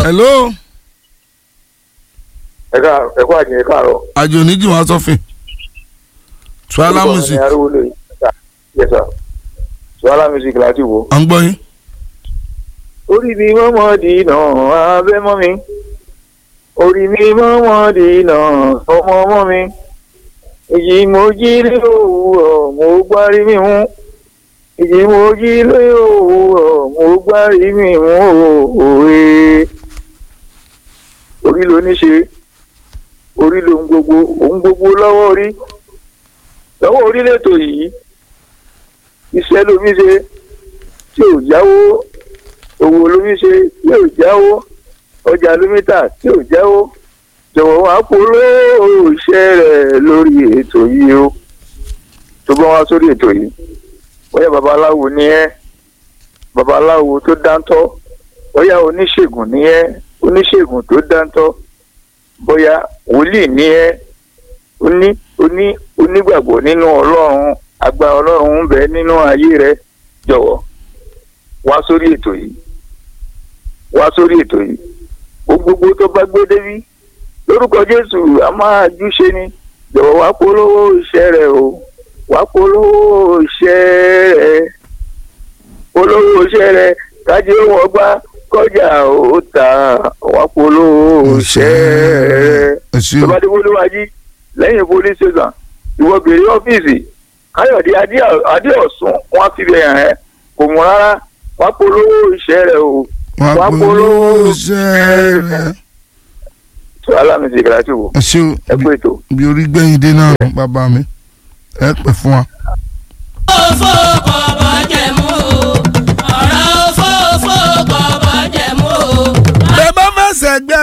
hello ẹ̀ka ẹ̀kọ́ àjẹ́ káàárọ̀. àjò oníjì wọn sọfìn tuala music arúgbó yes sir suwala music láti wò. à ń gbọ́ yín. orí mi mọ́mọ́ dìínà abẹ́ mọ́ mi orí mi mọ́mọ́ dìínà ọmọ ọmọ mi èyí mo jí lé òwúrọ̀ mo gbárí mi mú èyí mo jí lé òwúrọ̀ mo gbárí mi mú òwe orí ló ní ṣe orí ló ń gbogbo òun gbogbo lọ́wọ́ orí lọ́wọ́ orí lẹ́tọ̀ yìí iṣẹ́ lómi ṣe tí ò jáwó owó lómi ṣe tí ò jáwó ọjà lómi tà tí ò jáwó jọ̀wọ́ wá polówó iṣẹ́ rẹ̀ lórí ètò yìí o tó bá wá sórí ètò yìí bóyá babaláwo ni ẹ́ babaláwo tó dáńtọ́ bóyá oníṣègùn ni ẹ́ oníṣègùn tó dáńtọ́ bóyá wòlíì ni ẹ́ oní oní onígbàgbọ́ nínú ọlọ́run àgbà ọlọ́run ń bẹ nínú ayé rẹ jọ̀wọ́ wá sórí ètò yìí wá sórí ètò yìí gbogbo tó bá gbé débi lórúkọ jésù a máa júṣe ni jọ̀wọ́ wá polówó iṣẹ́ rẹ o wá polówó iṣẹ́ rẹ polówó iṣẹ́ rẹ kájí wọn gbá kọjá ó ta wá polówó iṣẹ́ rẹ ẹ ṣé tó o bá dé wọléwájú lẹ́yìn police station ìwọ bèrè ọ́fíìsì káyọ̀dé Adé- adéọ̀sùn wọn á fi bẹ̀ hàn ẹ́ kò mú rárá wá polówó iṣẹ́ rẹ o wà wá á polówó iṣẹ́ rẹ̀. tó alámìsí ìgbàlátì wò ẹ ṣé o ẹ kú ètò. bí orí gbẹ̀yìn dé náà bàbá mi ẹ pẹ́ fún wa. òfò kọ̀bọ̀ jẹ̀mú o ọ̀rọ̀ òfò òfò kọ̀bọ̀ jẹ̀mú o. bẹ́ẹ̀ bá fẹ́ sẹ́gbẹ́